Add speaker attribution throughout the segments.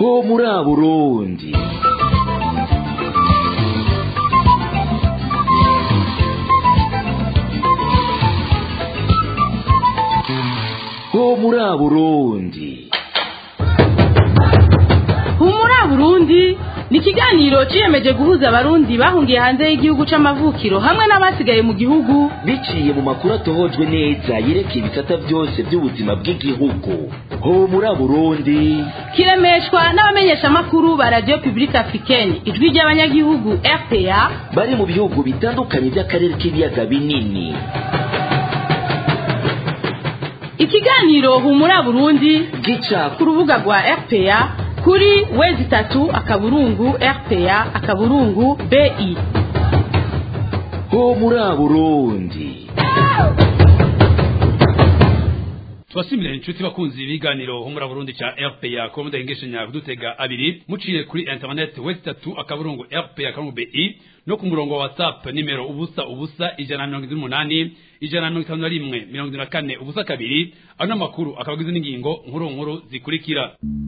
Speaker 1: ho muri burundi ho muri burundi
Speaker 2: humura burundi ni ikiganiro ciyemeje guhuza abarundi bahungiye hanze y'igihugu c'amavukiro hamwe n'abasigaye mu gihugu
Speaker 1: biciye mu makuru atohojwe neza yerekeye ibisata byose by'ubuzima bw'igihugu ho muri burundi
Speaker 2: kiremeshwa n'abamenyeshamakuru ba radio publique africaine ijwi ry'abanyagihugu rpa
Speaker 1: bari mu bihugu bitandukanye by'akarere k'ibiyaga binini
Speaker 2: ikiganiro humura burundi
Speaker 1: gica
Speaker 2: ku rubuga rwa rpa kuri wezi itatu akaburungu rpa akaburungu bi
Speaker 1: ho muri burundi
Speaker 3: tubashimire inshuti bakunzi ibiganiro humura burundi ca rpa kuba mudahengeshanya kudutega abiri muciye kuri internet wesi itatu akaburungu rpa akaburungu bi no ku murongo wa whatsapp nimero ubusa ubusa ijana na mirongo ine n'umunani ijana na mirongo itanu na rimwe mirongo ine na kane ubusa kabiri ano makuru akaba agizwe n'ingingo nkuru nkuru zikurikira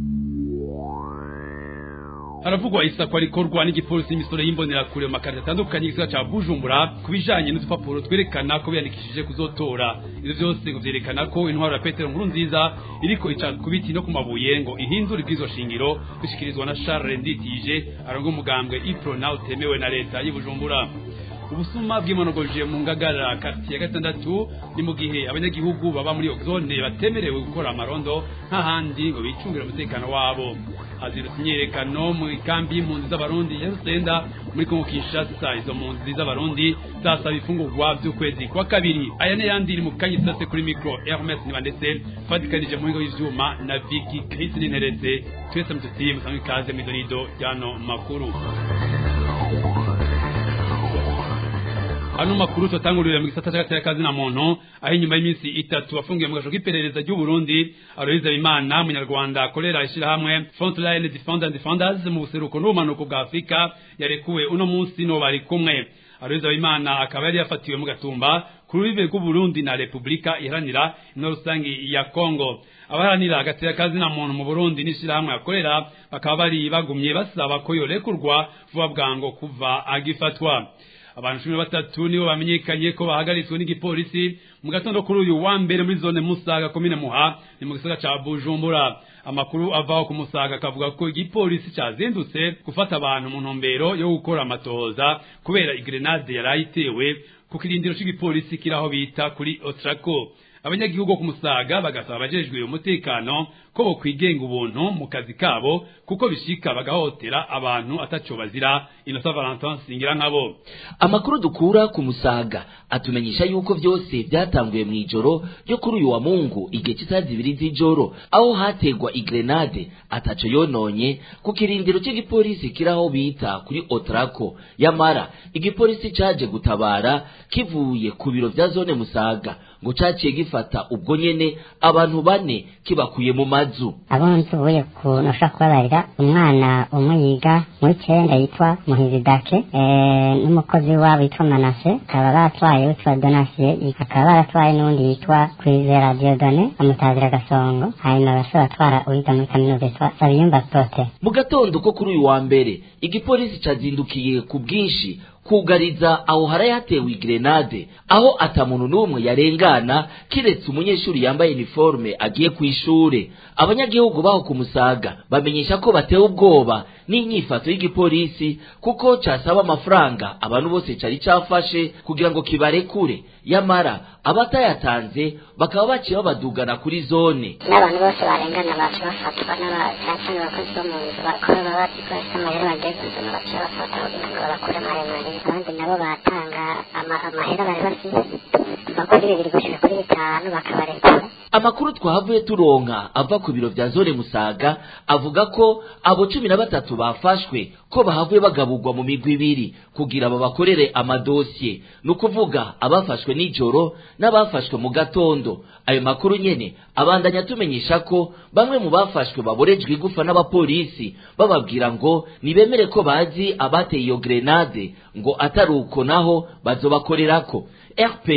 Speaker 3: haravugwa isakwa rikorwa n'igipolisi n'imisoro y'imbonerakure mu makarita atandukanye y'igisagara ca bujumbura ku bijanye n'udupapuro twerekana ko biyandikishije kuzotora ivyo vyose ngo vyerekana ko intwaro ya petero nkuru nziza iriko ica ku biti no ku mabuye ngo ihindure ibwirizwa shingiro bishikirizwa na charles nditije aronga umugambwe iprona utemewe na leta y'i bujumbura ubusuma bwimonogoje mu ngagara kati ya gatandatu ni mu gihe abanyagihugu baba muri iyo zone batemerewe gukora amarondo nk'ahandi ngo bicungire umutekano wabo hazirutse imyerekano mu ikambi y'impunzi z'abarundi ya rusenda muri kongo kinshasa izo mpunzi z'abarundi zasaba ifungurwa by'ukwezi kwa kabiri aya n'ayandi iri mu kanya isase kuri mikro hermes niba ndetse fatikanije mu bigo y'ivyuma na viki krisi n'interetse twese mututiye musanzwe ikaze mw'idonido ryano makuru ano makuru tutangurira mu gisata cy'agateka kazi na muntu aho inyuma y'iminsi itatu afungiye mu gasho k'iperereza ry'u Burundi Aloyize Imana munyarwanda akorera ishyirahamwe Frontline Defenders Defenders mu buseruko n'ubumanuko bwa Afurika yarekuwe uno munsi no bari kumwe Aloyize Imana akaba yari yafatiwe mu gatumba ku rubibe rw'u Burundi na Repubulika iharanira ino rusangi ya Kongo abaharanira agateka kazi na muntu mu Burundi n'ishyirahamwe akorera bakaba bari bagumye basaba ko yorekurwa vuba bwango kuva agifatwa abantu cumi na batatu nibo bamenyekanye ko bahagaritswe n'igipolisi mu gatondo kuri uyu wa mbere muri zone musaga komine muha ni mu gisagara ca bujumbura amakuru avaho ku musaga akavuga ko igipolisi cazindutse gufata abantu mu ntumbero yo gukora amatohoza kubera igrenade yari ayitewe ku kirindiro c'igipolisi kiri aho bita kuri otrako abanyagihugu ku musaga bagasaba abajejwe umutekano ko bokwigenga ubuntu mu kazi kabo kuko bishika bagahotera abantu ataco bazira inosa valentin singira nkabo
Speaker 1: amakuru dukura ku musaga atumenyesha yuko vyose vyatanguye mw'ijoro ryo kuri uyu wa mungu igihe c'isaha zibiri z'ijoro aho hategwa igrenade ataco yononye ku kirindiro c'igipolisi kiri aho bita kuri otrako yamara igipolisi caje gutabara kivuye ku biro vya zone musaga ngo caciye gifata ubwo nyene abantu bane kibakuye mu mazu
Speaker 4: abo nzubuye ukuntu ushobora kubabarira umwana umwe yiga muri cenda yitwa muhizidake n'umukozi wabo yitwa manase bakaba batwaye witwa donasiye bakaba baratwaye n'uwundi yitwa kwizera diodone amutazira gasongo hanyuma basore batwara uwiga muri kaminuza yitwa sabiyumba prote
Speaker 1: mu gatondo ko kuri uyu wa mbere igipolisi cazindukiye ku bwinshi kugariza aho haraye hatewe igrenade aho ata muntu n'umwe yarengana kiretse umunyeshuri yambaye iniforme agiye ku ishure abanyagihugu baho ku musaga bamenyesha ko batewe ubwoba n'inyifato y'igipolisi kuko casaba amafaranga abantu bose cari cafashe kugira ngo kibarekure yamara abatayatanze bakaba baciye babadugana kuri zone
Speaker 4: n'abantu bose barengana bacu bafatwa n'abacancane abakozi bo mu nzu bakora baba bazi ko bafite amahera bagiye kuzana baciye bafata kugira ngo bakure maremare abandi nabo batanga amahera bari bafite kuva kuri bibiri gushika kuri bitanu bakabarekura
Speaker 1: amakuru twahavuye turonka ava ku biro vya zone musaga avuga ko abo cumi na batatu bafashwe ko bahavuye bagaburwa mu migwi ibiri kugira babakorere amadosiye ni ukuvuga abafashwe nijoro n'abafashwe mu gatondo ayo makuru nyene abandanya atumenyesha ko bamwe mu bafashwe baborejwe igufa n'abapolisi bababwira ngo nibemere ko bazi abateye iyo grenade ngo atari uko naho bazobakorerako rpa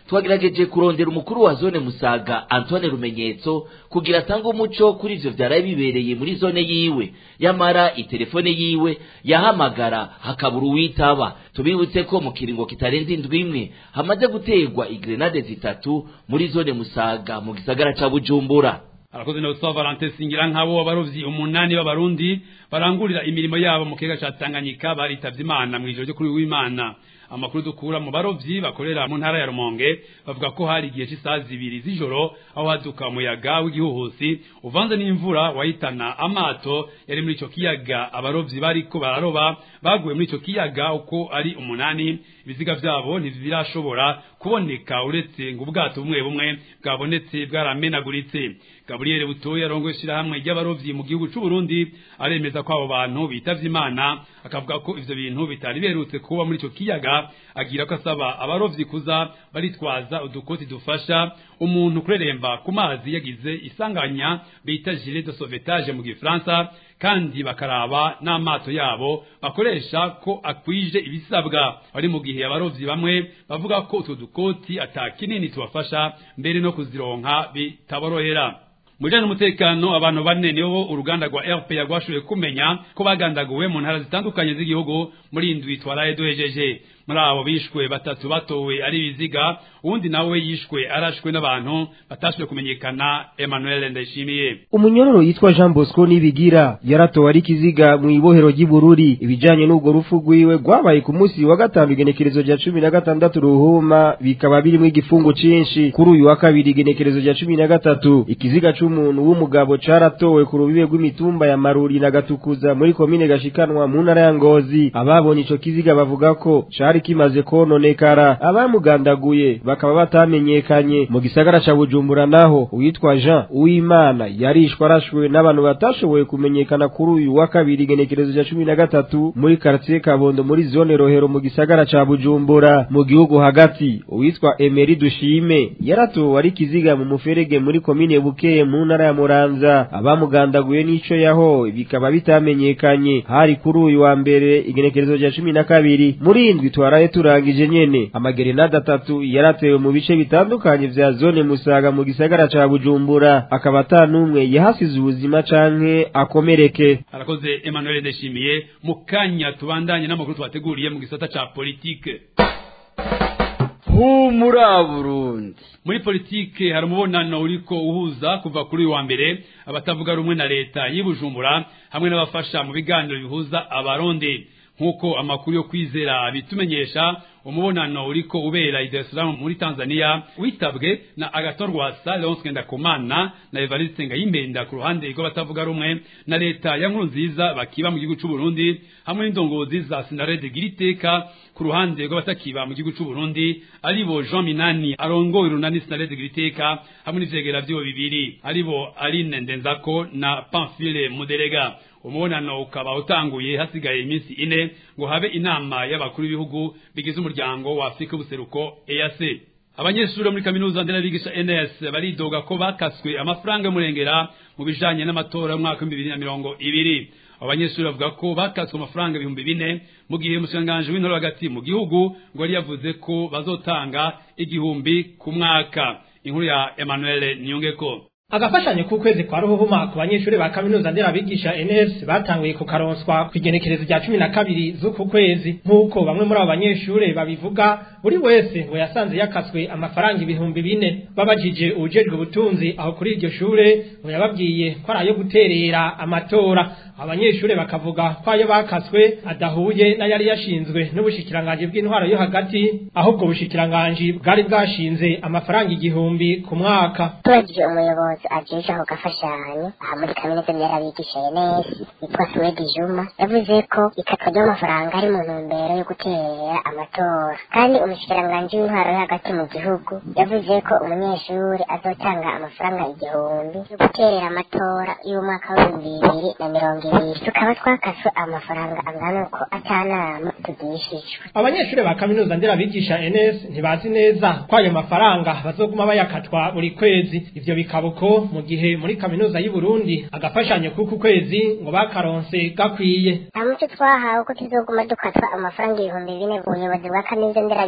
Speaker 1: twagerageje kurondera umukuru wa zone musaga antoine rumenyetso kugira atange umuco kuri ivyo vyaraye bibereye muri zone yiwe yamara itelefone yiwe yahamagara hakabura uwitaba tubibutse ko mu kiringo kitarenze indwi imwe hamaze gutegwa igrenade zitatu muri zone musaga mu gisagara ca bujumbura
Speaker 3: arakoze na Gustavo Valentin Singira nk'abo abarovyi umunani b'abarundi barangurira imirimo yabo mu kiyaga ca Tanganyika baritavye Imana mw'ijoro ryo kuri w'Imana amakuru dukura mu barovyi bakorera mu ntara ya Rumonge bavuga ko hari igihe cy'isaha zibiri z'ijoro aho haduka umuyaga w'igihuhusi uvanze n'imvura wahitana amato yari muri ico kiyaga abarovyi bariko bararoba baguye muri ico kiyaga uko ari umunani ibiziga vyabo ntibirashobora kuboneka uretse ngo ubwato bumwe bumwe bwabonetse bwaramenaguritse Gabriel Butoya arongoye ishirahamwe ry'abarovyi mu gihugu c'u Burundi aremeza ko abo bantu bitavye Imana akavuga ko ivyo bintu bitari berutse kuba muri ico kiyaga agira ko asaba abarovyi kuza baritwaza udukoti dufasha umuntu kureremba ku mazi yagize isanganya bita gilet de sauvetage mu gifaransa kandi bakaraba n'amato yabo bakoresha ko akwije ibisabwa ari mu gihe abarovyi bamwe bavuga ko utwo dukoti atakinini tubafasha mbere no kuzironka bitaborohera mujanye n'umutekano abantu bane nibo uruganda rwa RPA rwashoboye kumenya ko bagandaguwe mu ntara zitandukanye z'igihugu muri indwi twaraye duhejeje muri abo bishwe batatu batowe ari ibiziga uwundi nawe yishwe arashwe n'abantu batashoboye kumenyekana Emmanuel Ndayishimiye
Speaker 5: umunyororo yitwa Jean Bosco nibigira yaratowe ari kiziga mu ibohero ry'Ibururi ibijanye n'ubwo rufu rwiwe rwabaye ku munsi wa gatanu igenekerezo rya cumi na gatandatu ruhuma bikaba birimo igifungo cinshi kuri uyu wa kabiri igenekerezo rya cumi na gatatu ikiziga c'umuntu w'umugabo caratowe ku rubibe rw'imitumba ya Maruri na Gatukuza muri komine Gashikanwa mu ntara ya Ngozi ababonye ico kiziga bavuga ko cari kimaze kononekara abamugandaguye bakaba batamenyekanye mu gisagara ca Bujumbura naho uwitwa Jean Uwimana yarishwe arashwe n'abantu batashoboye kumenyekana kuri uyu wa kabiri igenekerezo rya cumi na gatatu muri quartier Kabondo muri zone Rohero mu gisagara ca Bujumbura mu gihugu hagati uwitwa Emery Dushime yaratowe ari kiziga mu muferege muri komine Bukeye mu ntara ya Muramvya abamugandaguye n'ico yaho bikaba bitamenyekanye hari kuri uyu wa mbere igenekerezo rya cumi na kabiri muri indwi twaraye turangije nyene amagerenade atatu yaratewe mu bice bitandukanye vya zone Musaga mu gisagara ca Bujumbura akaba ata n'umwe yahasize ubuzima canke akomereke
Speaker 3: arakoze Emmanuel Ndayishimiye mu kanya tubandanye n'amakuru twateguriye mu gisata ca politike
Speaker 6: humura Burundi
Speaker 3: muri politike hari umubonano uriko uhuza kuva kuri uyu wa mbere abatavuga rumwe na leta y'Ibujumbura hamwe n'abafasha mu biganiro bihuza abarundi nk'uko amakuru yo kwizera bitumenyesha umubonano uriko ubera i Dar es Salaam muri Tanzania witabwe na Agathon Rwasa Leonce Ndakumana na Evariste Ngayimpenda ku ruhande rw'abatavuga rumwe na leta ya Nkurunziza bakiba mu gihugu c'u Burundi hamwe n'indongozi za Sinarede Giriteka ku ruhande rw'abatakiba mu gihugu c'u Burundi aribo Jean Minani arongoye urunani Sinarede Giriteka hamwe n'ivyegera vyibo bibiri aribo Aline Ndenzako na Pamphile Muderega umubonano ukaba utanguye hasigaye iminsi ine ngo habe inama y'abakuru b'ibihugu bigize umuryango wa Afrika y'ubuseruko EAC abanyeshuri muri kaminuza nderabigisha NS baridoga ko bakaswe amafaranga y'umurengera mu bijanye n'amatora y'umwaka w'ibihumbi bibiri na mirongo ibiri abanyeshuri bavuga ko bakaswe amafaranga ibihumbi bine mu gihe umushikiranganji w'intore hagati mu gihugu ngo yari yavuze ko bazotanga igihumbi ku mwaka inkuru ya Emmanuel Niyongeko
Speaker 7: agafashanyo k'ukwezi kwa ruhuhuma ku banyeshuri ba kaminuza nderabigisha NS batanguye kukaronswa ku igenekerezo rya cumi na kabiri z'uku kwezi nk'uko bamwe muri abo banyeshuri babivuga buri wese ngo yasanze yakaswe amafaranga ibihumbi bine babajije ubujejwe ubutunzi aho kuri iryo shure ngo yababwiye ko ari ayo guterera amatora abanyeshuri bakavuga ko ayo bakaswe adahuye n'ayari yashinzwe n'ubushikiranganji bw'intwaro yo hagati ahubwo ubushikiranganji bwari bwashinze amafaranga igihumbi ku mwaka
Speaker 8: tubajije umuyobozi ajeje ako gafashanyo aha muri kaminuza nderabigisha NS yitwa Suwedi Juma yavuze ko ikatwa ry'amafaranga ari mu ntumbero yo guterera amatora kandi umushikiranganji w'intwaro yo hagati mu gihugu yavuze ko umunyeshuri azotanga amafaranga igihumbi yo guterera amatora y'umwaka w'ibihumbi bibiri na mirongo ibiri tukaba twakaswe amafaranga angana uko atanama tugishijwe
Speaker 7: abanyeshuri ba kaminuza nderabigisha NS ntibazi neza ko ayo mafaranga bazoguma bayakatwa buri kwezi ivyo bikaba uko mu gihe muri kaminuza y'u Burundi agafashanyo kuku kwezi ngo bakaronse gakwiye
Speaker 8: nta muco twahawe ko tuzoguma dukatwa amafaranga ibihumbi bine ubuyobozi bwa kaminuza nderabigisha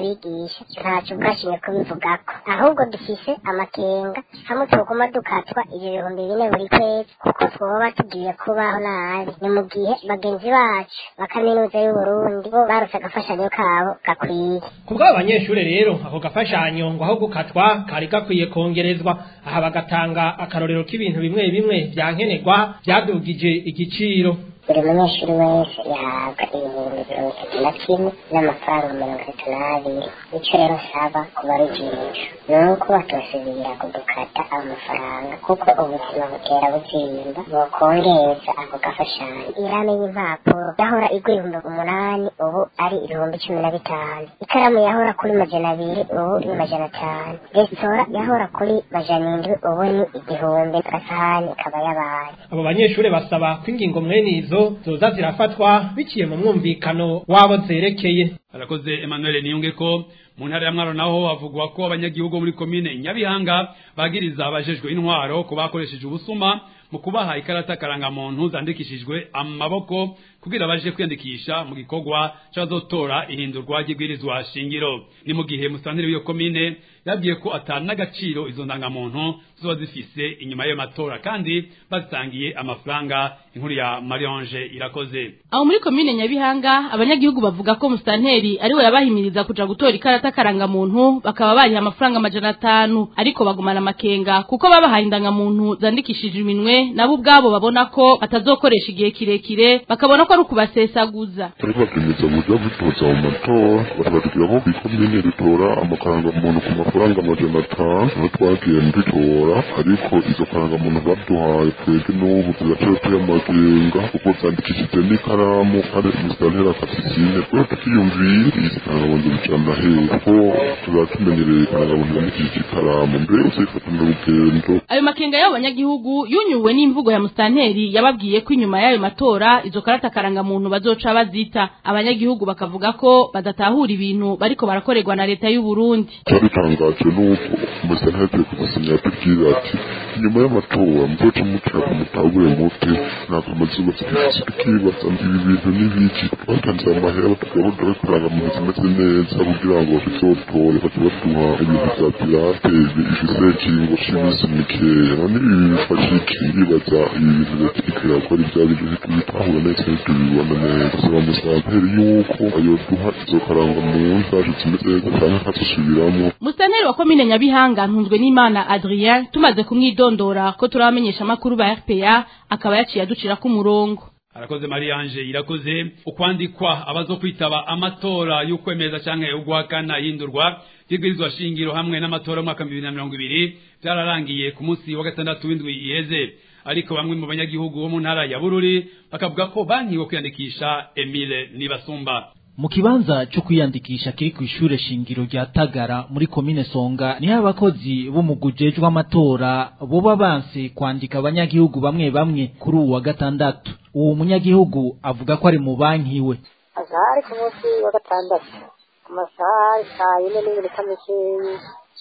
Speaker 8: n'abigisha ntacyo bwashimye kubivugako ahubwo dufise amakenga hamwe twoguma dukatwa ibyo bihumbi bine buri kwezi kuko twoba tugiye kubaho nabi ni mu gihe bagenzi bacu ba kaminuza y'uburundi bo barose agafashanyo kabo gakwiye
Speaker 7: ku bw'abo banyeshure rero ako gafashanyo ngo aho gukatwa kari gakwiye kongerezwa aha bagatanga akarorero k'ibintu bimwe bimwe vyankenerwa vyadugije igiciro
Speaker 8: buri munyeshuri wese yahabwa ibihumbi mirongo itatu na kimwe n'amafaranga mirongo itatu n'abiri icyo rero nsaba ku barujisho ni uko batosubira kudukata ayo mafaranga kuko ubuzima butera buzimba bokongeza ako gafashanyo irame y'impapuro yahora igura ibihumbi umunani ubu ari ibihumbi cumi na bitanu ikaramu yahora kuri majana abiri ubu ni majana atanu resitora yahora kuri majana indwi ubu ni igihumbi agasahani ikaba yabaye
Speaker 7: abo banyeshure basaba ko ingingo mwene izo zoza zirafatwa biciye mu mwumvikano wabo zerekeye
Speaker 3: arakoze Emmanuel Niyunge ko mu ntara ya Mwaro naho havugwa ko abanyagihugu muri komine Nyabihanga bagiriza abajejwe intwaro ko bakoresheje ubusuma mu kubaha ikarata karangamuntu zandikishijwe amaboko kugira baje kwiyandikisha mu gikorwa c'abazotora ihindurwa ry'ibwirizwa shingiro ni mu gihe musantiri w'iyo komine yabwiye ko atari n'agaciro izo ndangamuntu ziba zifise inyuma y'ayo matora kandi bazitangiye amafaranga inkuru ya Mariange irakoze
Speaker 2: aho muri komine nyabihanga abanyagihugu bavuga ko musitanteri ariwe yabahimiriza kuja gutora ikarata karangamuntu bakaba bariha amafaranga amajana atanu ariko bagumana amakenga kuko babahaye indangamuntu zandikishije iminwe nabo ubwabo babona ko batazokoresha igihe kirekire bakabona ko ari ukubasesaguza
Speaker 6: ariko bakemeza uburyo bitoza mu matora batubwira ko ikomine ritora amakarangamuntu ku mafaranga amajana atanu aho twagiye dutora ariko izo karangamuntu baduhaye twebwe n'ubu tugaciye tuyamagenga kuko zandikishije n'ikaramu kandi umusitanteri akasizine kubera tukiyumvira izi karangamuntu zicana hehe kuko tuzaba tumenyereye karangamuntu zandikishije ikaramu mbere uzifatana urugendo
Speaker 2: ayo makenga y'abo banyagihugu yunyuwe n'imvugo ya musitanteri yababwiye ko inyuma y'ayo matora izo karata karangamuntu bazoca bazita abanyagihugu bakavuga ko badatahura ibintu bariko barakorerwa na leta y'u Burundi
Speaker 6: cyadutangaje nuko umusitanteri agiye kudusenya atubwira ati inyuma y'amatora muzoca mukira ku mutabure muti ntabwo amazuba zifise tukibaza ibi bintu n'ibiki twatanze amahera batugabo dore karangamuntu zimeze neza kugira ngo tuzotore bace baduha ibintu vya pirate bifise ikingo c'iminsi mikeya none ibi bifasha iki ndibaza ibi bintu leta iriko irakora ibya bintu bitahura neza ntitubibona neza saba musitanteri yuko ayoduha izo karangamuntu zacu zimeze neza canke akazisubiramwo
Speaker 2: musitanteri wa komine nyabihanga ntunzwe n'imana adrien tumaze kumwidondora ko turabamenyesha amakuru ba rpa akaba yaciye aducira ku murongo
Speaker 3: arakoze Mariange irakoze ukwandikwa abazo kwitaba amatora y'ukwemeza canke ugwakana yindurwa y'ibwirizwa shingiro hamwe n'amatora y'umwaka 2020 byararangiye ku munsi wa gatandatu w'indwi iheze ariko bamwe mu banyagihugu bo mu ntara ya Bururi bakavuga ko bankiwe kwiyandikisha Emile Nibasumba
Speaker 9: mu kibanza cyo kwiyandikisha kiri ku ishure shingiro rya Tagara muri komine Songa niho abakozi b'umugujejwe amatora boba banse kwandika abanyagihugu bamwe bamwe kuri uwu wa gatandatu uwo munyagihugu avuga ko ari mu banki we
Speaker 10: azahari ku munsi wa gatandatu amasaha saa yine n'iminota mikeyi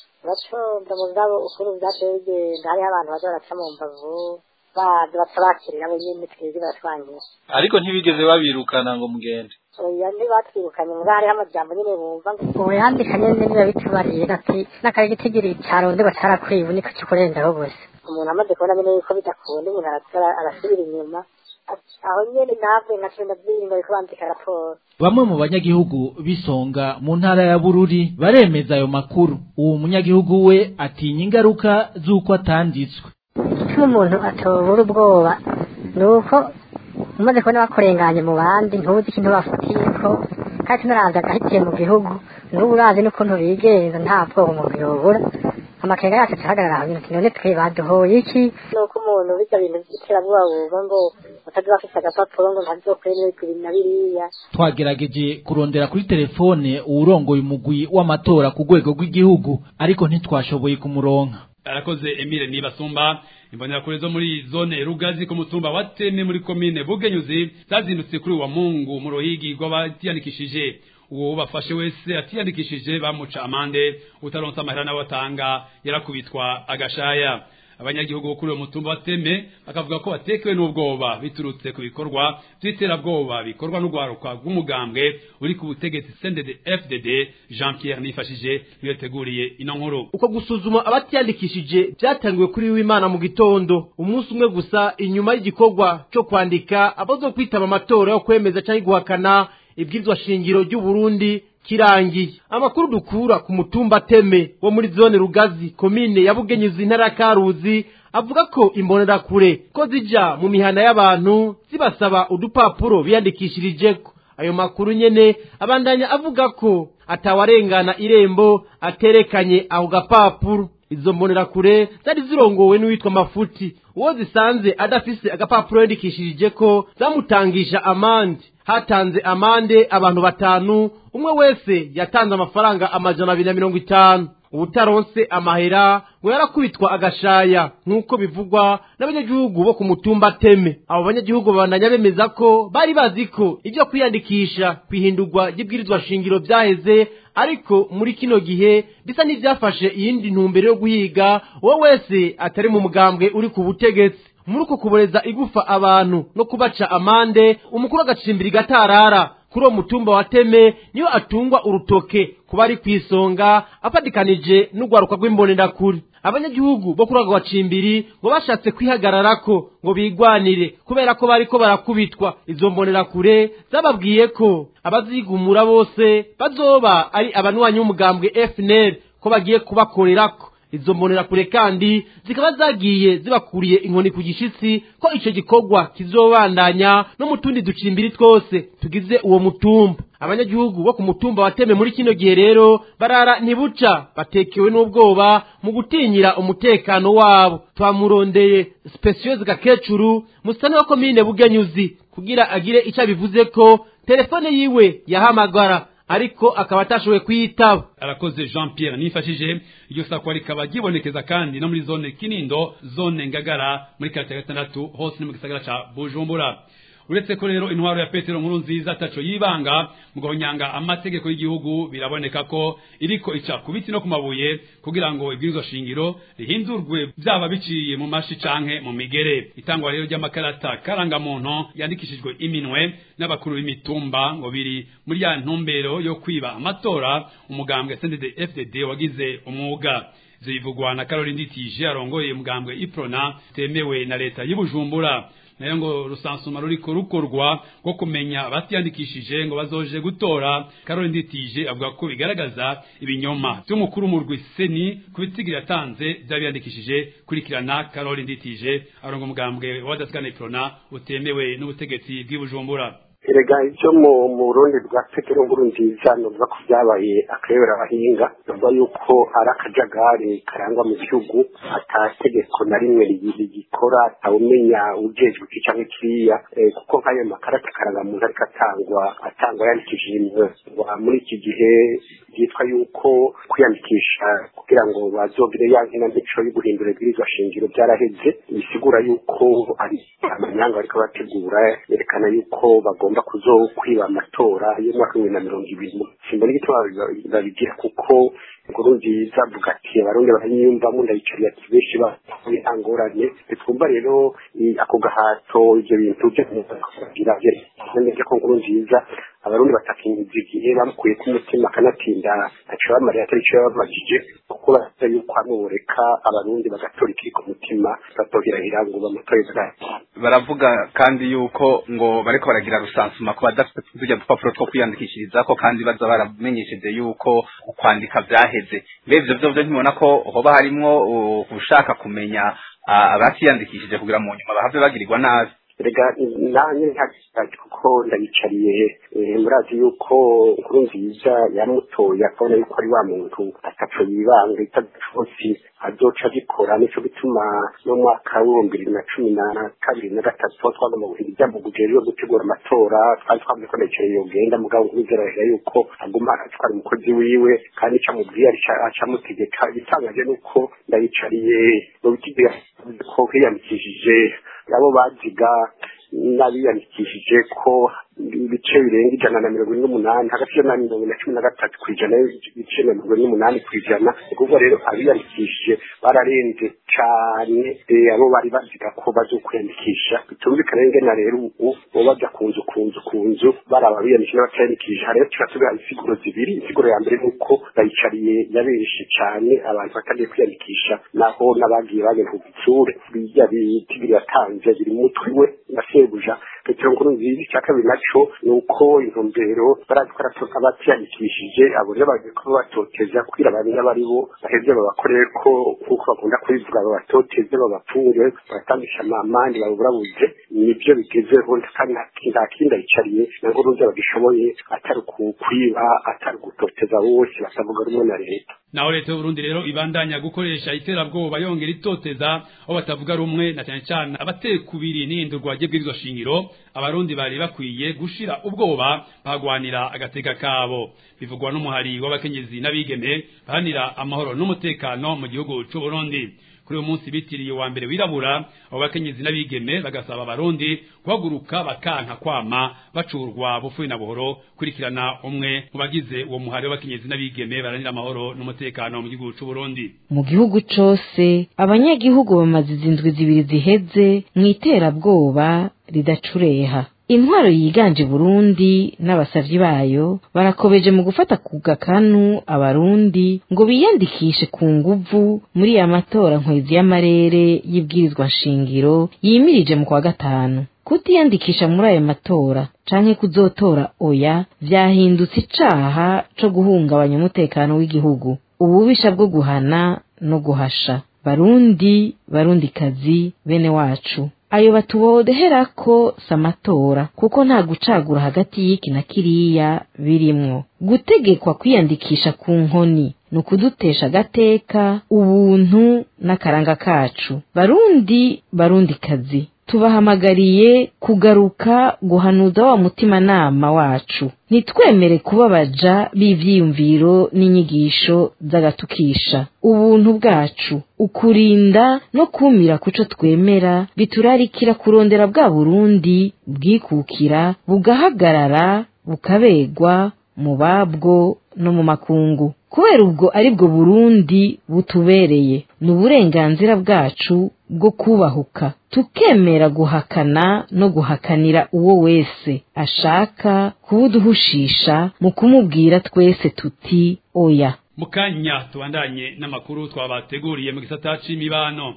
Speaker 10: bacunga mugabo ukuri byaciye bigenda hariho abantu baza baraca mu mbavu baza batabakirira abo nyene twebwe baratwangira
Speaker 11: ariko ntibigeze babirukana ngo mugende
Speaker 10: oya ntibatwirukanye ngo hariho amajambo nyene bumva ngo
Speaker 12: ubu yandika nyene niba bitubariye ati n'akari gitigiri carondegwa carakwiye ubu niko kikurendaho gusa
Speaker 10: umuntu amaze kubona nyene yuko bidakunda umuntu arakora arasubira inyuma aho nyene navwe nka cumi na zirindwi bariko bandika raporo
Speaker 9: bamwe mu banyagihugu bisonga mu ntara ya Bururi baremeza ayo makuru uwo munyagihugu we atinya ingaruka z'uko atanditswe
Speaker 12: icyo umuntu atobura ubwoba ni uko umaze kubona bakurenganye mu bandi ntuzi ikintu bafatiyeko kandi tunaravye agahitiye mu gihugu n'ubu urazi n'ukuntu bigenza nta bwoba umuntu yobura amakenga yacu acahagarara aho nyine ati none twe baduhoye iki
Speaker 10: nuko umuntu bijya bintu by'iterabwoba bumva ngo utazi bafise agapapuro ngo ntazokwemererwa ibi na biriya
Speaker 9: twagerageje kurondera kuri telefone uwurongoye umugwi w'amatora ku rwego rw'igihugu ariko ntitwashoboye kumuronka
Speaker 3: arakoze Emile Nibasumba imbonerakure zo muri zone Rugazi ku mutumba wa Teme muri komine Bugenyuzi zazindutse kuri wa Mungu mu ruhigi rw'abatiyandikishije uwo bafashe wese atiyandikishije bamuca amande utaronsa amahera nawe atanga yarakubitwa agashaya abanyagihugu bo kuri uwo mutumba wa Teme bakavuga ko batekewe n'ubwoba biturutse ku bikorwa by'iterabwoba bikorwa n'urwaruka rw'umugambwe uri ku butegetsi CNDD FDD Jean Pierre Nifashije niyo yateguriye ino nkuru
Speaker 13: uko gusuzuma abatiyandikishije byatangiwe kuri w'Imana mu gitondo umunsi umwe gusa inyuma y'igikorwa cyo kwandika abazo kwitaba amatora yo kwemeza cyangwa guhakana ibwirizwa shingiro ry'u Burundi kirangiye amakuru dukura ku mutumba teme wo muri zone rugazi komine ya bugenyuzi intara ya karuzi avuga ko imbonerakure ko zija mu mihana y'abantu zibasaba udupapuro biyandikishirijeko ayo makuru nyene abandanya avuga ko atawarengana irembo aterekanye ako gapapuro izo mbonerakure zari zirongowe n'uwitwa mafuti uwo zisanze adafise agapapuro yandikishirije ko zamutangisha amande hatanze amande abantu batanu umwe wese yatanze amafaranga amajana abiri na mirongo itanu ubutaronse amahera ngo yarakubitwa agashaya nk'uko bivugwa n'abanyagihugu bo ku mutumba teme abo banyagihugu babandanya bemeza ko bari bazi ko ibyo kwiyandikisha kwihindurwa ry'ibwirizwa shingiro byaheze ariko muri kino gihe bisa n'ibyafashe iyindi ntumbero yo guhiga uwo wese atari mu mugambwe uri ku butegetsi muri uko kuboreza igufa abantu no kubaca amande umukuru w'agacimbiri gatarara kuri uwo mutumba wa teme niyo atungwa urutoke kuba ari ku isonga afatikanije n'urwaruka rw'imbonerakure abanyagihugu bo kuri ako gacimbiri ngo bashatse kwihagararako ngo bigwanire kubera ko bariko barakubitwa izo mbonerakure zababwiye ko abazigumura bose bazoba ari abanywanyi b'umugambwe FNL ko bagiye kubakorerako izo mbonerakure kandi zikaba zagiye zibakuriye inkoni ku gishitsi ko ico gikorwa kizobandanya no mu tundi ducimbiri twose tugize uwo mutumba abanyagihugu bo ku mutumba wateme muri kino gihe rero barara ntibuca batekewe n'ubwoba mu gutinyira umutekano wabo twamurondeye speciose gakecuru musitani wa komine bugenyuzi kugira agire ico abivuze ko telefone yiwe yahamagara ariko akaba atashoboye kuyitaba
Speaker 3: arakoze Jean Pierre nifashije iryo sakwa rikaba gibonekeza kandi no muri zone Kinindo zone Ngagara muri karate gatandatu hose ni mu gisagara ca Bujumbura uretse ko rero intwaro ya Petero nkuru nziza taco yibanga mu guhonyanga amategeko y'igihugu biraboneka ko iriko ica ku biti no ku mabuye kugira ngo ibwirizwa shingiro rihindurwe byaba biciye mu mashi canke mu migere itangwa rero ry'amakarata karangamuntu yandikishijwe iminwe n'abakuru b'imitumba ngo biri muri ya ntumbero yo kwiba amatora umugambwe CNDD FDD wagize umwuga zivugwa na Caroline Nditije arongoye umugambwe Iprona temewe na leta y'Ibujumbura nayo ngo rusansuma ruriko rukorwa rwo kumenya abatiyandikishije ngo bazoje gutora Caroline Nditije avuga ko bigaragaza ibinyoma by'umukuru mu rwiseni ku bitigira yatanze by'abiyandikishije kurikirana Caroline Nditije arongo umugambwe wa Daskana Iprona utemewe n'ubutegetsi bw'Ibujumbura
Speaker 14: erega ibyo mu burundi bwa petero nkuru nziza nuvuga ko byabaye akayobera abahinga nuvuga yuko ari akajagari karangwa mu gihugu atategeko na rimwe rigikora atawumenya ujejwe iki cyangwa kiriya kuko nk'ayo makarita karangamuntu ariko atangwa atangwa yandikishije iminwa muri iki gihe byitwa yuko kwiyandikisha kugira ngo bazogire ya nkinamico yo guhindura ibwirizwa shingiro byaraheze bisigura yuko ari amanyanga bariko bategura yerekana yuko bagomba kuzo kwiba amatora y'umwaka w'ibihumbi na mirongo ibiri simbona igituma babigira kuko inkuru nziza avuga ati abarundi baranyiyumvamo ndayicariye ati benshi bahuye nta ngorane twumva rero ako gahato ibyo bintu byagira neza ko inkuru nziza abarundi batakinyiza igihe bamukuye ku mutima akanatinda ntaco bamariye atari ico yababajije kuko baza yuko hamureka abarundi bagatora ikiri ku mutima batohirahira ngo bamutoreze
Speaker 15: baravuga kandi yuko ngo bariko baragira rusansuma ku badafite tujya dupapuro two kwiyandikishirizako kandi baza baramenyesheje yuko kwandika vyaheze mbere ivyo vyo vyo ntimubona ko hoba harimwo ushaka kumenya abatiyandikishije kugira mu nyuma bahave bagirirwa nabi
Speaker 14: rega nanye ntagishaje kuko ndayicariye murazi yuko inkuru nziza yamutoye akabona yuko ari wa muntu ataco yibanga itadacosi azoca agikora nico gituma no mwaka w'ibihumbi bibiri na cumi na kabiri na gatatu aho twagomba guhindura ibyambugu rero gutegura amatora twari twavuze ko ndayicariye yogenda mugabo nk'ubizerahera yuko aguma atwara umukozi wiwe kandi ico amubwiye acamutegeka igitangaje nuko ndayicariye mu bitigera ko hiyandikishije abo baziga n'abiyandikishije ko ibice birenga ijana na mirongo ine n'umunani hagati ya mirongo na cumi na gatatu ku ijana ibice na mirongo ine n'umunani ku ijana ni ukuvuga rero abiyandikishije bararenze cyane abo bari baziga ko bazokwiyandikisha bitumvikana ingena rero ubu bo bajya ku nzu ku nzu ku nzu baraba biyandikisha n'abatiyandikisha hariho tuba insiguro zibiri insiguro ya mbere ni uko bayicariye yabenshi cyane abantu batagiye kwiyandikisha naho n'abagiye bagenda ku gitsure bijya biti biratanze biri mu mutwe we na sebuja petero nkuru nziza icya kabiri naco ni uko intumbero barazi ko abatiyandikishije abo rero bagiye kuba batoteza kugira bamenye abari bo baheze babakorere ko nk'uko bakunda kubivuga babatoteze babapfunge babatangisha amamandi baburabuze nibyo bigezeho kandi nta kindi ayicariye na nkuru nziza bagishoboye atari ukukwiba atari ugutoteza bose batavuga rumwe na leta
Speaker 3: naho leta y'uburundi rero ibandanya gukoresha iterabwoba yongera itoteza aho batavuga rumwe na cyane cyane abateye kubiri n'ihindurwa ry'ibwirizwa shingiro abarundi bari bakwiye gushira ubwoba bagwanira agateka kabo bivugwa n'umuhari w'abakenyezi n'abigeme bahanira amahoro n'umutekano mu gihugu c'u Burundi kuri uyu munsi bitiriye wa mbere wirabura abo bakenyezi n'abigeme bagasaba abarundi guhaguruka bakanka kwama bacurwa bufuye na buhoro kurikirana umwe mu bagize uwo muhari w'abakenyezi n'abigeme baranira amahoro n'umutekano mu gihugu c'u Burundi
Speaker 16: mu gihugu cose abanyagihugu bamaze izindwi zibiri ziheze mu iterabwoba ridacureha intwaro yiganje Burundi n'abasavyi bayo barakobeje mu gufata ku gakanu abarundi ngo biyandikishe ku nguvu muri ya matora nkwezi y'amarere y'ibwirizwa nshingiro yimirije mu kwa gatanu kutiyandikisha muri ayo matora canke kuzotora oya vyahindutse icaha co guhungabanya umutekano w'igihugu ububisha bwo guhana no guhasha barundi barundikazi bene wacu ayo batubodeherako samatora kuko nta gucagura hagati y'iki na kiriya birimwo gutegekwa kwiyandikisha ku nkoni ni ukudutesha agateka ubuntu n'akaranga kacu barundi barundikazi tubahamagariye kugaruka guhanuza wa mutimanama wacu ntitwemere kubabaja b'ivyiyumviro n'inyigisho z'agatukisha ubuntu bwacu ukurinda no kumira kuco twemera biturarikira kurondera bwa burundi bwikukira bugahagarara bukabegwa mu babwo no mu makungu kubera ubwo ari bwo burundi butubereye ni uburenganzira bwacu bwo kubahuka tukemera guhakana no guhakanira uwo wese ashaka kubuduhushisha mu kumubwira twese tuti oya
Speaker 3: mukanya tubandanye n'amakuru twabateguriye mu gisata c'imibano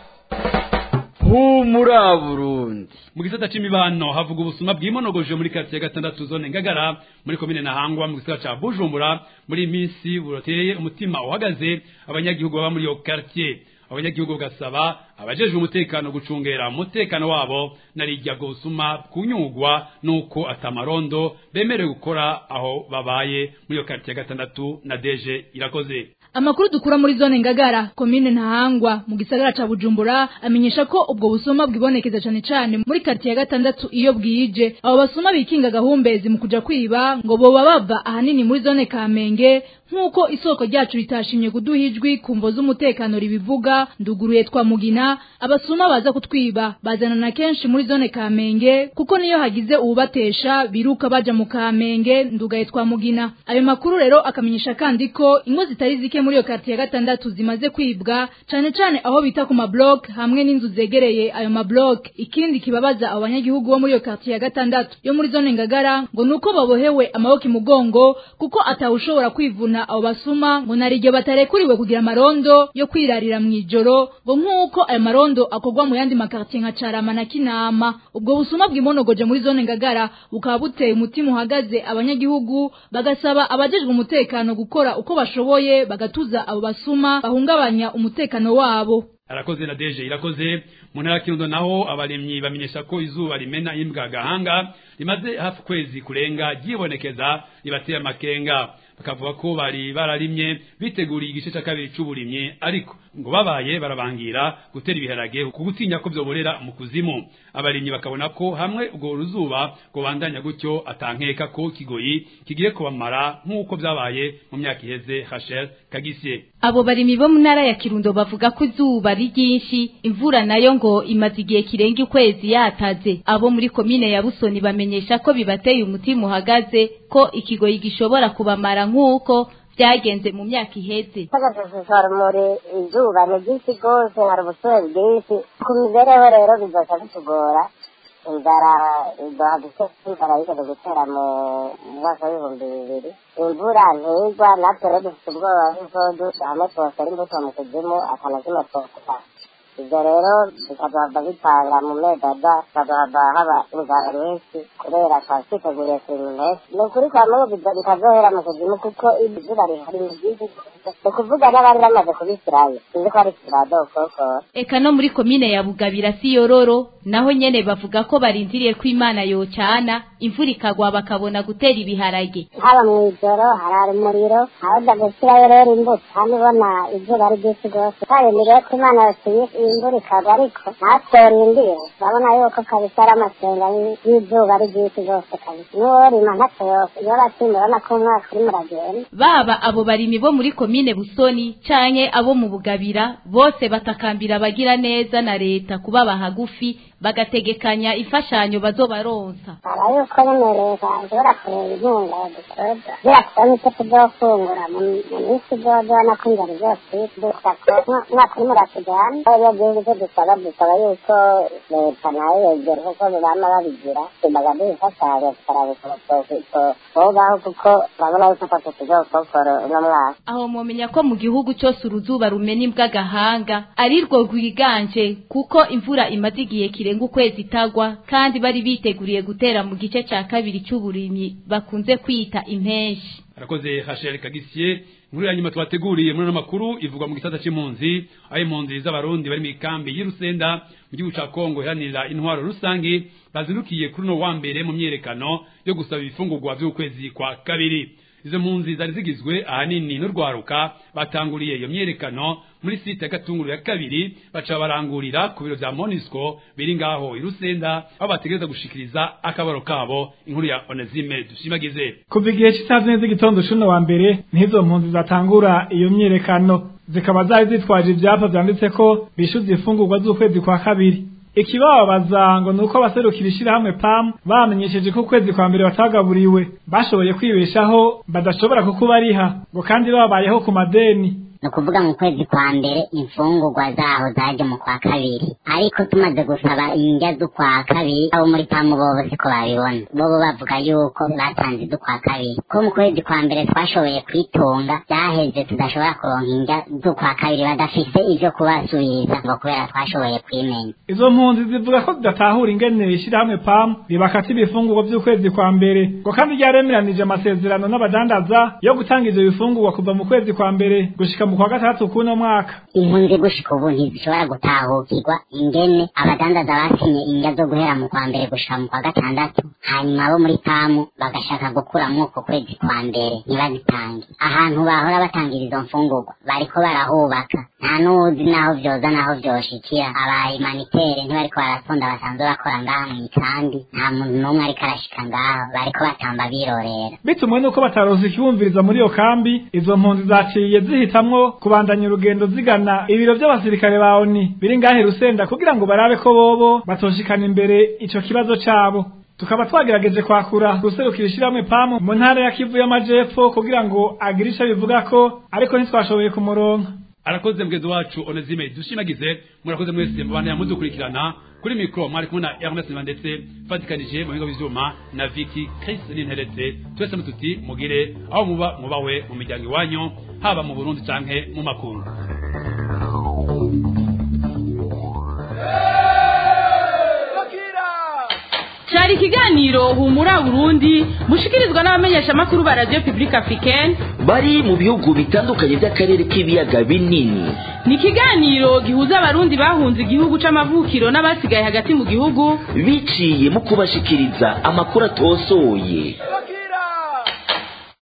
Speaker 17: humura burundi
Speaker 3: mu gisata c'imibano havuga ubusuma bwimonogoje muri quartier gatandatu zone ngagara muri komine nahangwa mu gisata ca bujumbura muri minsi buroteye umutima uhagaze abanyagihugu baba muri iyo quartier abanyagihugu gasaba abajejwe umutekano gucungera umutekano wabo narijya gusuma kunyugwa nuko atamarondo bemerewe gukora aho babaye muri iyo quartier gatandatu na deje irakoze
Speaker 2: Amakuru dukura muri zone ngagara komine ntahangwa mu gisagara ca Bujumbura amenyesha ko ubwo busuma bwibonekeza cyane cyane muri quartier ya gatandatu iyo bwije abo basuma bikinga gahumbezi mu kuja kwiba ngo boba bava ahanini muri zone Kamenge nkuko isoko ryacu ritashimye kuduha ijwi kumvo z'umutekano ribivuga nduguruye twa mugina abasuma baza kutwiba bazana na kenshi muri zone Kamenge kuko niyo hagize uwubatesha biruka baja mu Kamenge ndugaye twa mugina ayo makuru rero akamenyesha kandi ko ingo zitari zike muri iyo quartier ya gatandatu zimaze kwibwa cane cane aho bita ku mablock hamwe n'inzu zegereye ayo mablock ikindi kibabaza abo banyagihugu bo muri iyo quartier ya gatandatu yo muri zone Ngagara ngo nuko babohewe amaboko imugongo kuko atawushobora kwivuna abo basuma ngo nariryo batarekuriwe kugira amarondo yo kwirarira mu ijoro ngo nk'uko ayo marondo akorwa mu yandi makartier nka Carama na Kinama ubwo busuma bwimonogoje muri zone Ngagara bukaba buteye umutima uhagaze abanyagihugu bagasaba abajejwe umutekano gukora uko bashoboye bagatuza abo basuma bahungabanya umutekano wabo
Speaker 3: arakoze na deje irakoze mu ntara kirundo naho abaremyi bamenyesha ko izuba rimena imbwa gahanga rimaze hafi kwezi kurenga ryibonekeza ribateye amakenga bakavuga ko bari bararimye biteguriye igice cya kabiri c'uburimyi ariko ngo babaye barabangira gutera ibiharage ku gutinya ko vyoborera mu kuzimu abarimyi bakabona ko hamwe ubwo ruzuba ngo bandanya gutyo atankeka ko kigoyi kigiye kubamara nk'uko vyabaye mu myaka iheze Rachel Kagisye
Speaker 17: abo barimyi bo mu ntara ya Kirundo bavuga ko izuba ari ryinshi imvura nayo ngo imaze igihe kirenga ukwezi yataze abo muri komine ya Busoni bamenyesha ko bibateye umutima uhagaze ko ikigoyi gishobora kubamara nk'uko byagenze mu myaka iheze
Speaker 10: tagashishora muri izuba ni ryinshi rwose hari ubusore bwinshi ku mibereho rero bizoca bitugora inzara iduha gutera inzara yigeze gutera mu mwaka w'ibihumbi bibiri imvura ntigwa natwe rero dufite ubwoba bw'uko hamwe twosera imbuto mu kuzimu akanazima twokuta ibyo rero bikaduhava bitanga mu mezi aza bikaduhava haba inzara nyinshi kubera twaba twiteguriye kurinda impeshyi ni ukuri kwa mungu bitazohera mu kuzimu kuko izuba rihari ni ryinshi ni ukuvuga n'abari bamaze kubisirayo tuzi ko ari kiradokokora
Speaker 17: eka no muri komine ya Bugabira si yororo naho nyene bavuga ko barindiriye ko Imana yocana imvura ikagwa bakabona gutera ibiharage
Speaker 10: haba mu ijoro harara umuriro aho gushyirayo rero imbuto kandi ubona izuba ari ryinshi rwose twarindiriye ko Imana yosuye imvura ikagwa ariko natwe rindire urabona yuko kabisa ari amasenga y'izuba ari ryinshi rwose kabisa n'uwo rima ntacyo yose iyo batsinda urabona ko umwaka urimo uragenda
Speaker 17: baba abo barimyi bo muri komine Busoni canke abo mu Bugabira bose batakambira abagira neza na leta kubaba hagufi bagategekanya imfashanyo bazobaronsa
Speaker 10: aba yuko nyene leta ishobora kureba inkunga yadutoza birakubona icyo tuzofungura mu minsi izozona ko inzara zose dusako umwaka urimo uratujana iyo gihugu cyo dusaba dusaba yuko leta nayo yegera kuko bama babigira bagaduha imfashanyo tukaraba ukuntu twobaho kuko urabona yuko atatu tuzokokora uno mwaka
Speaker 17: aho mumenya ko mu gihugu cyose uruzuba rumena imbw'agahanga ari rwo rwiganje kuko imvura imaze igihe kirenga ukwezi itagwa kandi bari biteguriye gutera mu gice cya kabiri cy'uburimyi bakunze kwita impenshi
Speaker 3: arakoze Rachel Kagisye inkuru ya nyuma twateguriye muri ano makuru ivugwa mu gisata c'impunzi aho impunzi z'abarundi bari mu ikambi y'Irusenda mu gihugu ca Kongo iharanira intwaro rusangi bazindukiye kuri no wa mbere mu myerekano yo gusaba ibifungurwa vy'ukwezi kwa kabiri izo mpunzi zari zigizwe ahanini n'urwaruka batanguriye iyo myerekano muri site ya Gatunguru ya kabiri baca barangurira ku biro vya Monisco biri ngaho irusenda aho bategereza gushikiriza akabaro kabo inkuru ya Onezime dushimagize
Speaker 18: kuva igihe cy'isaha zine z'igitondo cuno wa mbere nizo mpunzi zatangura iyo myerekano zikaba zari zitwaje ivyapa vyanditse ko bishuza ifungurwa z'ukwezi kwa kabiri ikibababaza ngo nuko abaserukira ishirahamwe PAM bamenyesheje ko ukwezi kwa mbere batagaburiwe bashoboye kwibeshaho badashobora kukubariha ngo kandi babayeho ku madeni
Speaker 19: ni ukuvuga mu kwezi kwa mbere imfungurwa zaho zaje mu kwa kabiri ariko tumaze gusaba indya z'ukwa kabiri abo muri pamu bobo siko babibona bobo bavuga yuko batanze iz'ukwa kabiri ko mu kwezi kwa mbere twashoboye kwitunga byaheze tudashobora kuronka indya z'ukwa kabiri badafise ivyo kubasubiriza ngo kubera twashoboye kwimenya
Speaker 18: izo mpunzi zivuga ko zidatahura ingene ishirahamwe PAM ribakata ibifungurwa vy'ukwezi kwa mbere ngo kandi ryaremeranije amasezerano n'abadandaza yo gutanga ivyo bifungurwa kuva mu kwezi kwa mbere gushika mu kwa gatandatu kuno mwaka
Speaker 19: impunzi gushika ubu ntizishobora gutahukirwa ingene abadandaza basinye indya zo guhera mu kwa mbere gushika mu kwa gatandatu hanyuma abo muri pamu bagashaka gukuramwo uko kwezi kwa mbere ntibazitange ahantu bahora batangira izo mfungurwa bariko barahubaka nta n'uwuzi naho vyoza naho vyoshikira abaimanitere ntibariko baratonda basanzwe bakora ngaha mw'ikambi nta muntu n'umwe ariko arashika ngaho bariko batamba birorera
Speaker 18: bitumwe nuko bataronse ikiwumviriza muri iyo kambi izo mpunzi zaciye zihitamwo kubandanya urugendo zigana ibiro vy'abasirikare ba ONU biri ngahe rusenda kugira ngo barabe ko bobo batoshikana imbere ico kibazo cabo tukaba twagerageje kwakura guserukira ishirahamwe pamu mu ntara ya Kivu y'amajepfo kugira ngo agire ico bivuga ko ariko ntitwashoboye kumuronka
Speaker 3: arakoze mugezi wacu Onezime dushimagize murakoze mwese mubana yamudukurikirana kuri mikro mwari kumwe na Ernest Mandetse fatikanije mu bigo by'ivyuma na Vicky Chris Ninteretse twese mututi mugire aho muba mubawe mu miryango iwanyu haba mu Burundi canke mu makungu
Speaker 2: cyari ikiganiro humura burundi mushikirizwa n'abamenyesha makuru ba radio publique africaine
Speaker 1: bari mu bihugu bitandukanye by'akarere k'ibiyaga binini
Speaker 2: ni ikiganiro gihuza abarundi bahunze igihugu c'amavukiro n'abasigaye hagati mu gihugu
Speaker 1: biciye mu kubashikiriza amakuru atosoye